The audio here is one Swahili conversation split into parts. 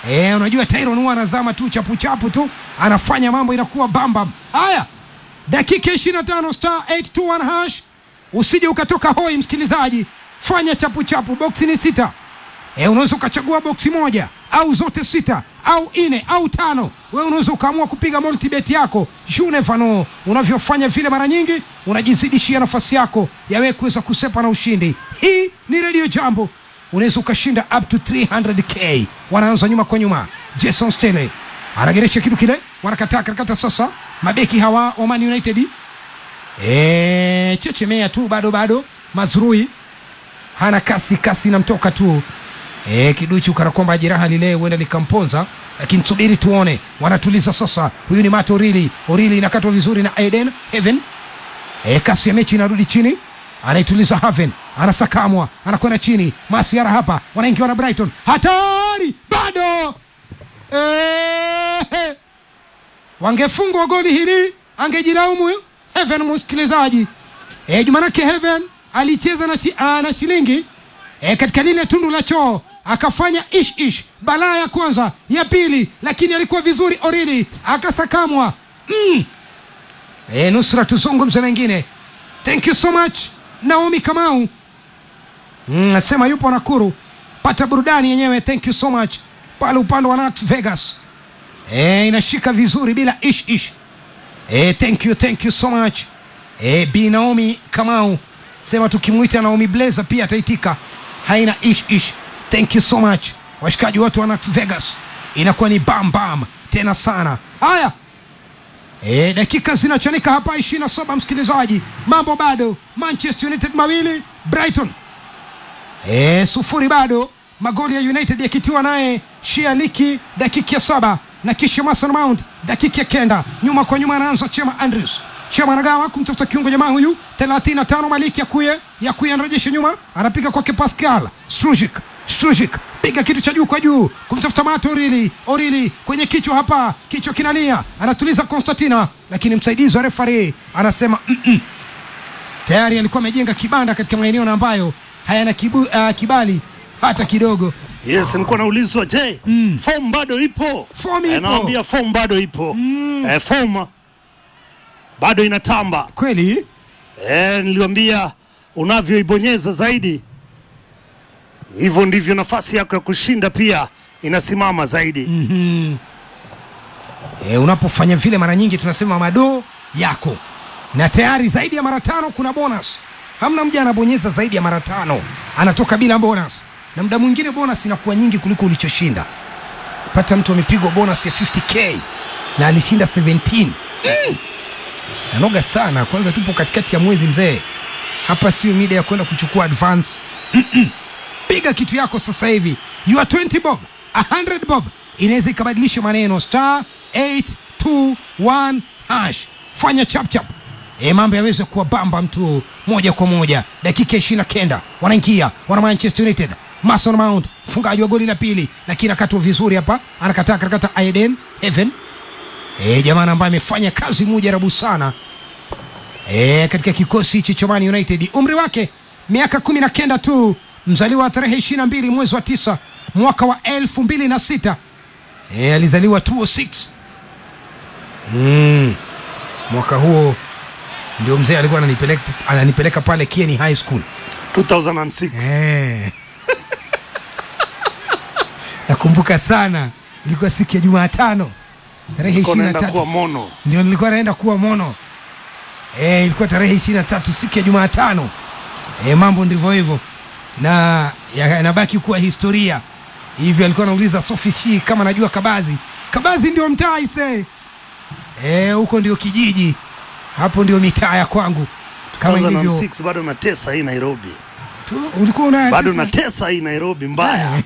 Eh, unajua Tyron huwa anazama tu chapu chapu tu, anafanya mambo inakuwa bambam. Haya, dakika 25 star 821 hash, usije ukatoka hoi msikilizaji, fanya chapu chapu. Boksi ni sita. Eh, unaweza ukachagua boksi moja au zote sita au nne au tano. Wewe unaweza ukaamua kupiga multibet yako. You never know. Unavyofanya vile mara nyingi unajizidishia nafasi yako ya wewe kuweza kusepa na ushindi. Hii ni Radio Jambo. Unaweza ukashinda up to 300k. Wanaanza nyuma kwa nyuma. Jason Stanley anageresha kitu kile, wanakataa karakata sasa. Mabeki hawa wa Man United eh, chechemea tu bado bado. Mazrui hana kasi, kasi inamtoka tu E, kiduchu kana kwamba jeraha lile huenda likamponza, lakini subiri tuone. Wanatuliza sasa. Huyu ni Mato Orili. Orili inakatwa vizuri na Eden Heaven. E, kasi ya mechi inarudi chini, anaituliza Haven, anasakamwa, anakwenda chini. Masiara hapa wanaingiwa na Brighton, hatari bado. E, wangefungwa goli hili angejilaumu Heaven, msikilizaji. E, Jumanake Heaven alicheza na, shi, a, na shilingi e, katika lile tundu la choo akafanya ish ish balaa ya kwanza ya pili, lakini alikuwa vizuri Orili akasakamwa. mm. e, nusra tuzungumze mengine. Thank you so much Naomi Kamau mm, nasema yupo Nakuru, pata burudani yenyewe. Thank you so much pale upande wa Las Vegas e, inashika vizuri bila ish ish e, thank you, thank you so much e, Bi Naomi Kamau sema tukimwita Naomi Blazer pia ataitika haina ish ish. Thank you so much washikaji wote wa Las Vegas, inakuwa ni bam bam tena sana. Haya e, dakika zinachanika hapa 27, msikilizaji, mambo bado. Manchester United mawili Brighton e, sufuri bado, magoli ya United yakitiwa naye Shialiki dakika ya saba na kisha Mason Mount dakika ya kenda, nyuma kwa nyuma anaanza Chema Andrews Chema anagawa kumtafuta kiungo jamaa huyu 35 Maliki Yakuye Yakuye anarejesha nyuma anapiga kwake Pascal Strujic Strujic piga kitu cha juu kwa juu kumtafuta Mato Orili Orili kwenye kichwa hapa kichwa kinalia anatuliza Konstantina lakini msaidizi wa refari anasema mm -mm. tayari alikuwa amejenga kibanda katika maeneo na ambayo hayana kibu, uh, kibali hata kidogo Yes, nilikuwa naulizwa je, mm. form bado ipo? Form ipo. Eh, naambia form bado ipo. Mm. Eh, form bado inatamba. kweli Eh, niliwambia unavyoibonyeza zaidi hivyo ndivyo nafasi yako ya kushinda pia inasimama zaidi. Mm. e, unapofanya vile mara nyingi tunasema madoo yako na tayari zaidi ya mara tano kuna bonus hamna mja anabonyeza zaidi ya mara tano anatoka bila bonus na muda mwingine bonus inakuwa nyingi kuliko ulichoshinda pata mtu amepigwa bonus ya 50k na alishinda 17 mm. nanoga sana kwanza tupo katikati ya mwezi mzee hapa sio mida ya kwenda kuchukua advance Mm-mm. piga kitu yako sasa hivi you are 20 bob 100 bob inaweza ikabadilisha maneno star 821 hash fanya chapchap e, mambo yaweze kuwa bamba mtu moja kwa moja dakika ishiri na kenda wanaingia wana manchester united mason mount mfungaji wa goli la pili lakini akatwa vizuri hapa anakataa karakata aiden heaven e, jamani ambaye amefanya kazi mujarabu sana e, katika kikosi hichi cha Man United. Umri wake miaka kumi na kenda tu, mzaliwa wa tarehe ishirini na mbili mwezi wa tisa mwaka wa elfu mbili na sita e, alizaliwa 206 mm. mwaka huo ndio mzee alikuwa ananipeleka, ananipeleka pale Kieni High School 2006. Eh. nakumbuka sana ilikuwa siku ya jumatano tarehe Nilikuwa ishirini na naenda kuwa tatu mono. ndio nilikuwa naenda kuwa mono e, ilikuwa tarehe ishirini na tatu siku ya jumatano e, mambo ndivyo hivyo na yanabaki kuwa historia hivyo alikuwa anauliza Sophie Shi kama najua Kabazi Kabazi ndio mtaa ise Eh, huko ndio kijiji hapo ndio mitaa ya kwangu kama ilivyo 2006 bado natesa hii Nairobi, tu, ulikuwa una bado natesa hii Nairobi mbaya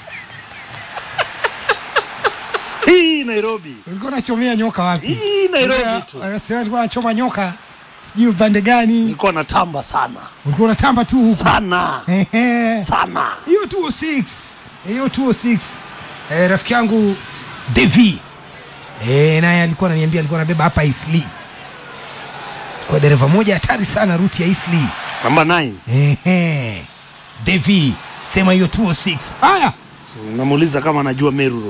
hii Nairobi, ulikuwa unachomea nyoka wapi hii Nairobi tu Anasema alikuwa anachoma nyoka sijui upande gani nilikuwa natamba sana ulikuwa unatamba tu huku sana Ehe. sana. hiyo 206 hiyo 206 eh, rafiki yangu Devi eh, naye alikuwa ananiambia alikuwa anabeba hapa Isli kwa dereva moja hatari sana ruti ya Isli Namba 9 Ehe. Devi sema hiyo 206 haya namuuliza kama anajua Meru